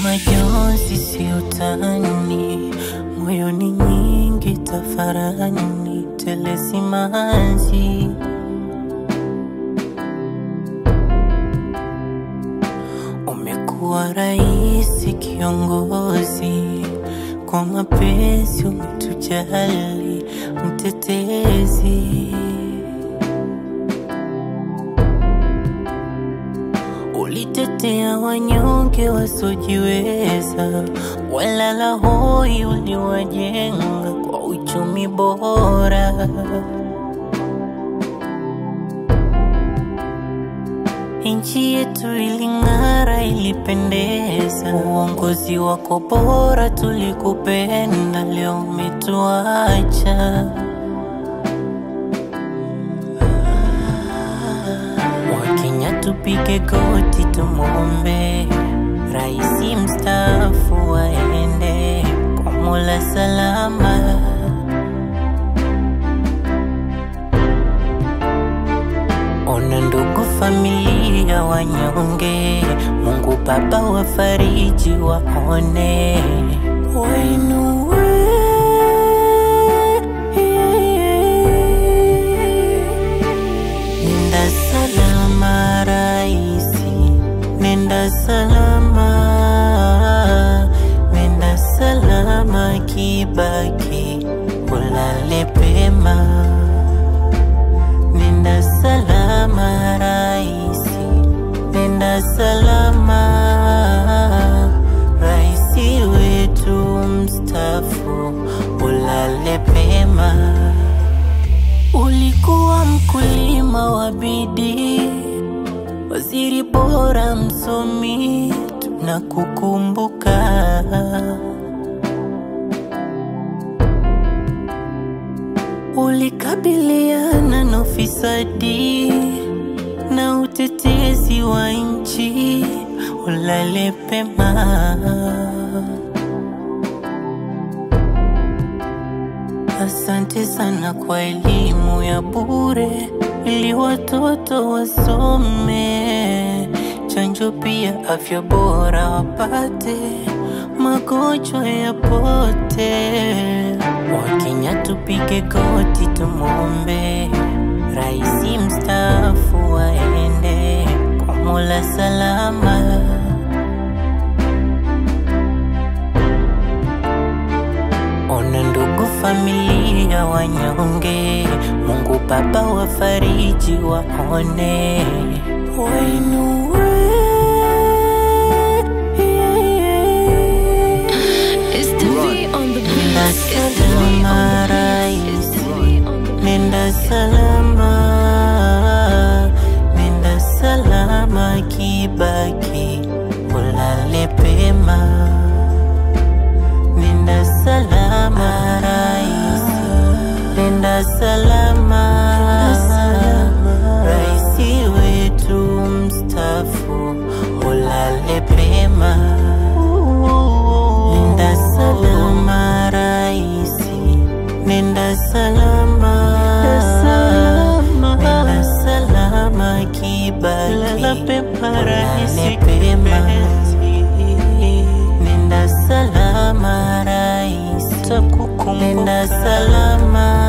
majonzi si utani, moyoni nyingi tafarani, tele simanzi. Umekuwa rais kiongozi, kwa mapenzi umetujali, mtetezi. Ulitetea wanyonge wasiojiweza, walala hoi uliwajenga kwa uchumi bora. Nchi yetu iling'ara, ilipendeza, uongozi wako bora, tulikupenda, leo umetuacha. Wakenya tupige goti tumwombe Raisi mstaafu waende kwa Mola salama. Ona ndugu, familia wanyonge, Mungu Baba wafariji, waone wainue Nenda salama raisi, nenda salama, nenda salama Kibaki, ulale pema. Nenda salama raisi, nenda salama, raisi wetu mstaafu, ulale pema. Ulikuwa mkulima wa bidii, waziri bora, msomi, tunakukumbuka. Ulikabiliana na ufisadi na utetezi wa nchi, ulale pema. Asante sana kwa elimu ya bure ili watoto wasome, chanjo pia afya bora wapate, magonjwa yapote. Wakenya tupige goti tumwombe Raisi mstaafu waende kwa Mola salama. Ona ndugu, familia wanyonge, Mungu Baba wafariji, waone wainue It's the V on the beat. Nenda It's the V salama on the beat. It's the V on the beat. Nenda salama, nenda salama Kibaki, ulale pema. Nenda salama raisi, nenda salama, raisi wetu mstaafu, ulale pema. Nenda salama raisi, nenda salama, nenda salama Kibaki, ulale pema. Nenda salama raisi, nenda salama